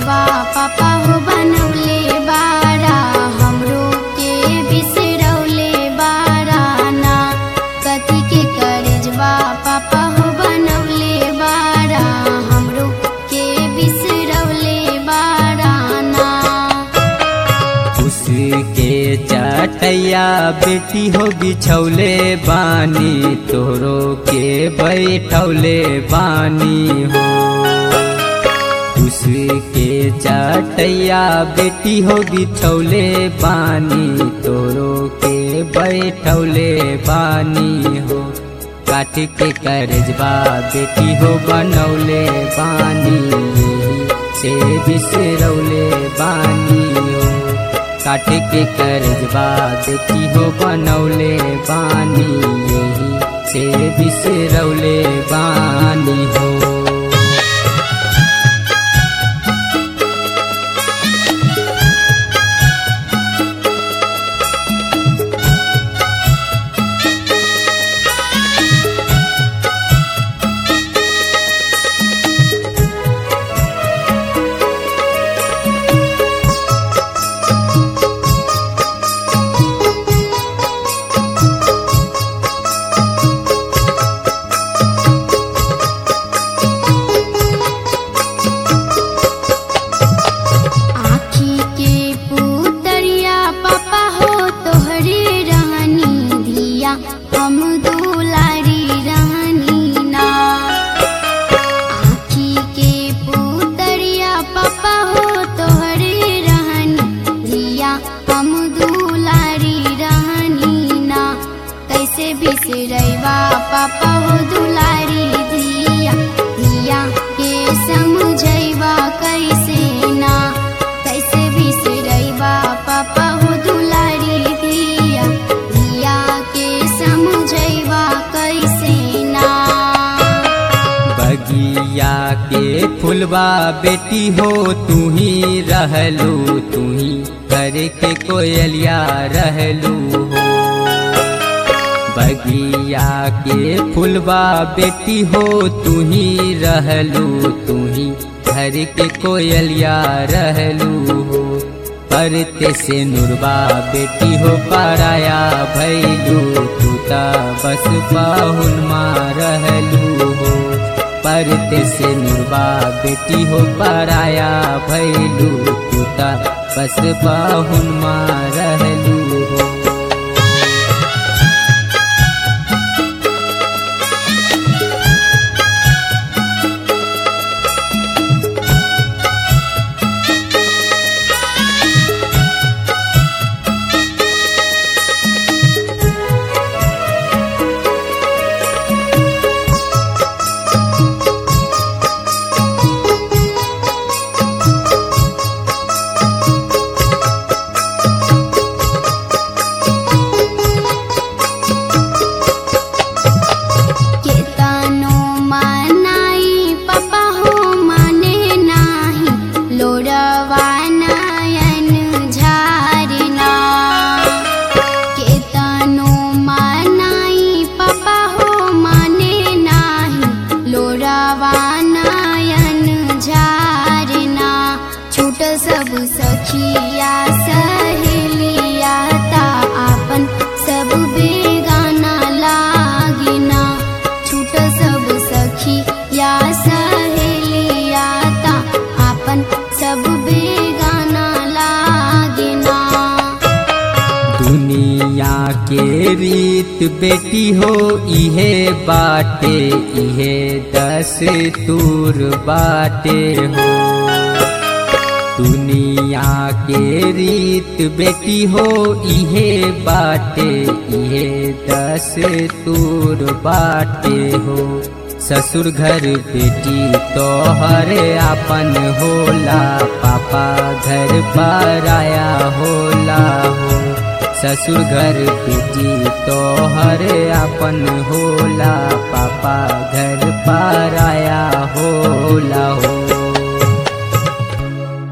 बिसरैबा पापा हो बनौले बारा हमरो के बिसरौले बारा ना कथी के करजबा पापा हो बनौले बारा हमरो के बिसरौले बारा ना उसके चटैया बेटी हो बिछौले बानी तोरो के बैठौले बानी हो उसके चटैया बेटी हो बिछौले बानी तोरो के बैठौले बानी हो काट के करजबा बेटी हो बनौले बानी से बिसरौले बानी हो काट के करजबा बेटी हो बनौले बानी यही से बिसरौले बानी हो आँखी के पुतरिया पापा हो तोहरे रहनी धिया हम दुलारी रहनी ना आँखी के पुतरिया पापा हो तोहरे रहनी धिया हम दुलारी रहनी ना कैसे बिसरैबा पापा हो दुलारी धिया धिया के समझैबा कैसे ना कैसे बिसरैबा पापा हो दुलारी धिया धिया के समझैबा कैसे ना बगिया के फुलवा बेटी हो तू ही रहलू तू ही करे के कोयलिया रहलू हो बगिया के फुलवा बेटी हो तू ही रहलू तू ही घर के कोयलिया रहलू हो परते से नुरबा बेटी हो पराया भैलू तू ता बस बाहुन माँ रहलू हो परते से नुरबा बेटी हो पराया भैलू तू ता बस बाहुन माँ रहलू हो केतनो मनाई पापा हो माने नाही लोरवा नयन झारना केतनो मनाई पापा हो माने नाही लोरवा नयन झारना छूट सब सखिया सहेलिया ता आपन सब बेगाना लागिना छूट सब सखी या सहेलिया ता आपन सब बेगाना लागिना दुनिया के रीत बेटी हो इहे बाटे इहे दस तूर बाटे हो दुनिया के रीत बेटी हो इहे बाटे इहे दस तूर बाटे हो ससुर घर बेटी तोहर आपन होला पापा घर पर आया होला हो ससुर घर बेटी तोहर आपन होला पापा घर पर आया होला हो